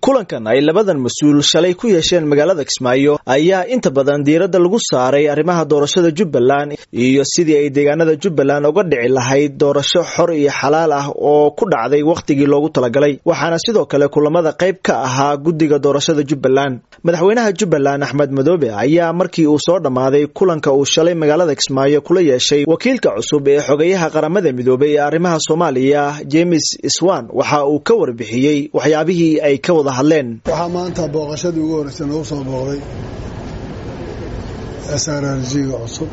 kulankan ay labadan mas-uul shalay ku yeesheen magaalada kismaayo ayaa inta badan diiradda lagu saaray arrimaha doorashada jubbaland iyo sidii ay deegaanada jubbaland uga dhici lahayd doorasho xor iyo xalaal ah oo ku dhacday wakhtigii loogu talagalay waxaana sidoo kale kulamada qayb ka ahaa guddiga doorashada jubbaland madaxweynaha jubbaland axmed madoobe ayaa markii uu soo dhammaaday kulanka uu shalay magaalada kismaayo kula yeeshay wakiilka cusub ee xogeyaha qaramada midoobay ee arrimaha soomaaliya james swan waxa uu ka warbixiyey waxyaabihii ay ka wada hadleen waxaa maanta booqashadii ugu horreysay nagu soo booqday s r r g-ga cusub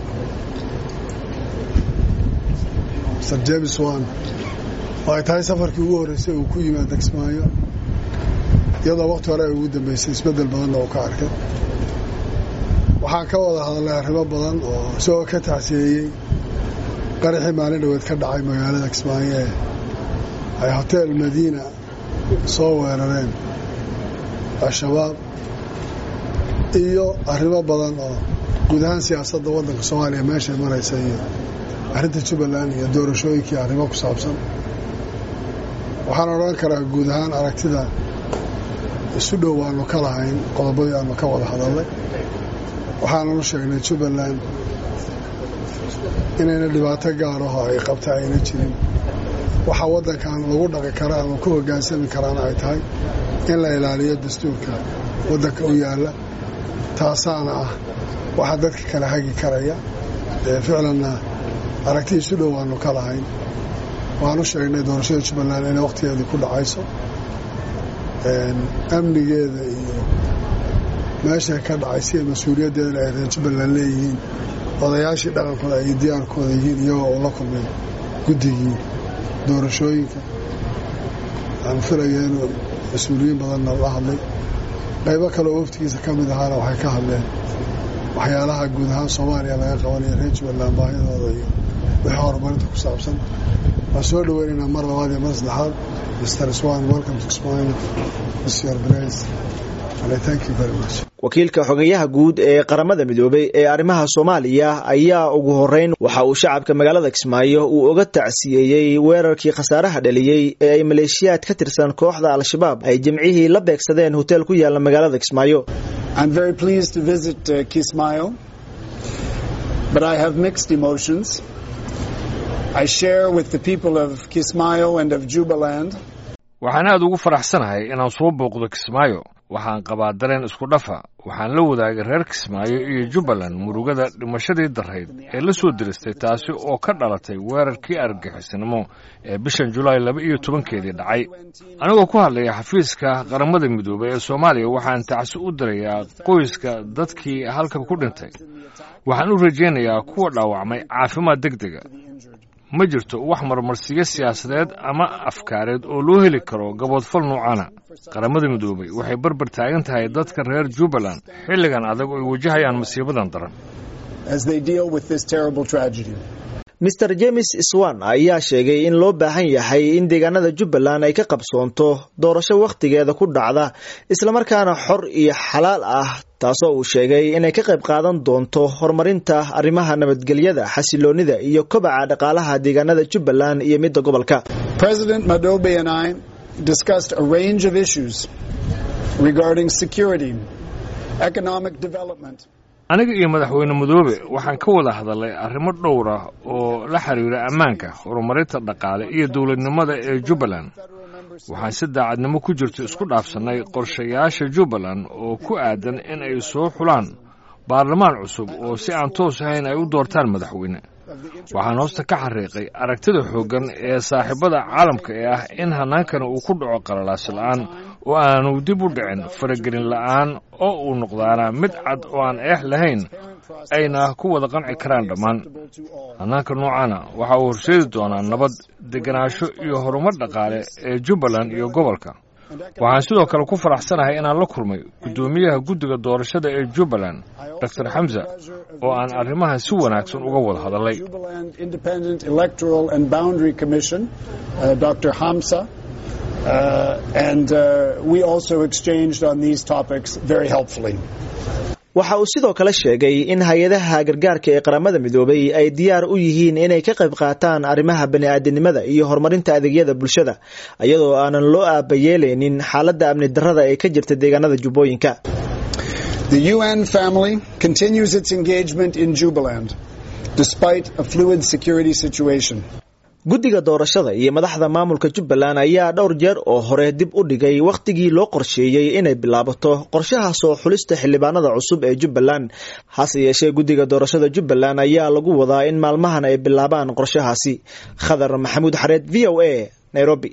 mr james wan oo ay tahay safarkii ugu horreysay uu ku yimaada kismaayo iyadoo wakhti hore ay ugu dambeysay isbeddel badanna uu ka arkay waxaan ka wada hadalnay arrimo badan oo isagoo ka tacsiyeeyey qaraxii maalin dhaweed ka dhacay magaalada kismaayo ee ay hotel madiina soo weerareen al-shabaab iyo arrimo badan oo guud ahaan siyaasadda waddanka soomaaliya meeshay maraysa iyo arrinta jubbaland iyo doorashooyinkii arrimo ku saabsan waxaan odhan karaa guud ahaan aragtida isu dhow waanu ka lahayn qodobadii aanu ka wada hadalnay waxaananu sheegnay jubbaland inayna dhibaato gaaraho ay qabta ayna jirin waxaa waddankan lagu dhaqi kara ama ku hoggaansami karaana ay tahay in la ilaaliyo dastuurka waddanka u yaalla taasaana ah waxaa dadka kala hagi karaya ee ficlanna aragti isu dhow waanu ka lahayn waanu sheegnay doorashada jubbaland inay wakhtigeedii ku dhacayso amnigeeda iyo meeshay ka dhacay sida mas-uuliyaddeedana ay reer jubbaland leeyihiin odayaashii dhaqankooda ay diyaarkooda yihiin iyagoo uu la kulmay guddigii doorashooyinka aan filaya inuu mas-uuliyiin badanna la hadlay qaybo kaleoo waftigiisa ka mid ahaana waxay ka hadleen waxyaalaha guud ahaan soomaaliya laga qabanaya reer jubbaland baahidooda iyo wixii horumarinta ku saabsan waan soo dhoweynaynaa mar labaad iyo mar saddexaad mr swan welcome to kismaayo mr brace and thank you very much wakiilka xogeyaha guud ee qaramada midoobay ee arrimaha soomaaliya ayaa ugu horeyn waxa uu shacabka magaalada kismaayo uu uga tacsiyeeyey weerarkii khasaaraha dhaliyey ee ay maleeshiyaad ka tirsan kooxda al-shabaab ay jimcihii la beegsadeen hotel ku yaala magaalada kismaayo waxaan aad ugu faraxsanahay inaan soo booqdo kismaayo waxaan qabaa dareen isku dhafa waxaan la wadaagay reer kismaayo iyo jubbaland murugada dhimashadii darayd ee la soo diristay taasi oo ka dhalatay weerarkii argagixisnimo ee bishan julaay laba iyo tobankeedii dhacay anigoo ku hadlaya xafiiska qaramada midoobay ee soomaaliya waxaan tacsi u dirayaa qoyska dadkii halkan ku dhintay waxaan u rajaynayaa kuwa dhaawacmay caafimaad deg dega ma jirto wax marmarsiyo siyaasadeed ama afkaareed oo loo heli karo gaboodfal nuucana qaramada midoobay waxay barbar taagan tahay dadka reer jubbaland xilligan adag oo ay wajahayaan masiibadan daran mr james swan ayaa sheegay in loo baahan yahay in deegaanada jubbaland ay ka qabsoonto doorasho wakhtigeeda ku dhacda islamarkaana xor iyo xalaal ah taasoo uu sheegay inay ka qayb qaadan doonto horumarinta arrimaha nabadgelyada xasiloonida iyo kobaca dhaqaalaha deegaanada jubbaland iyo midda gobolka president madobe and i discussed a range of issues regarding security economic development aniga iyo madaxweyne madoobe waxaan ka wada hadalnay arrimo dhowr ah oo la xiriira ammaanka horumarinta dhaqaale iyo dowladnimada ee jubbaland waxaan si daacadnimo ku jirto isku dhaafsannay qorshayaasha jubbaland oo ku aadan in ay soo xulaan baarlamaan cusub oo si aan toos ahayn ay u doortaan madaxweyne waxaan hoosta ka xariiqay aragtida xooggan ee saaxiibada caalamka ee ah in hannaankani uu ku dhaco qalalaasi la'aan oo aanu dib u dhicin faragelin la'aan oo uu noqdaana mid cad oo aan eex lahayn ayna ku wada qanci karaan dhammaan hannaanka noocaana waxa uu horseedi doonaa nabad degenaansho iyo horumar dhaqaale ee jubbaland iyo gobolka waxaan sidoo kale ku faraxsanahay inaan la kulmay guddoomiyaha guddiga doorashada ee jubbaland dor xamsa oo aan arrimahan si wanaagsan uga wada hadalnay waxa uu sidoo kale sheegay in hay-adaha gargaarka ee qaramada midoobay ay diyaar u yihiin inay ka qayb qaataan arrimaha bani-aadinimada iyo horumarinta adeegyada bulshada iyadoo aanan loo aabayeelaynin xaaladda amni darrada ee ka jirta deegaanada jubbooyinka The UN family continues its engagement in Jubaland despite a fluid security situation. guddiga doorashada iyo madaxda maamulka jubbaland ayaa dhowr jeer oo hore dib u dhigay wakhtigii loo qorsheeyey inay bilaabato qorshaha soo xulista xildhibaanada cusub ee jubbaland hase yeeshee guddiga doorashada jubbaland ayaa lagu wadaa in maalmahan ay bilaabaan qorshahaasi khadar maxamuud xareed v o a nairobi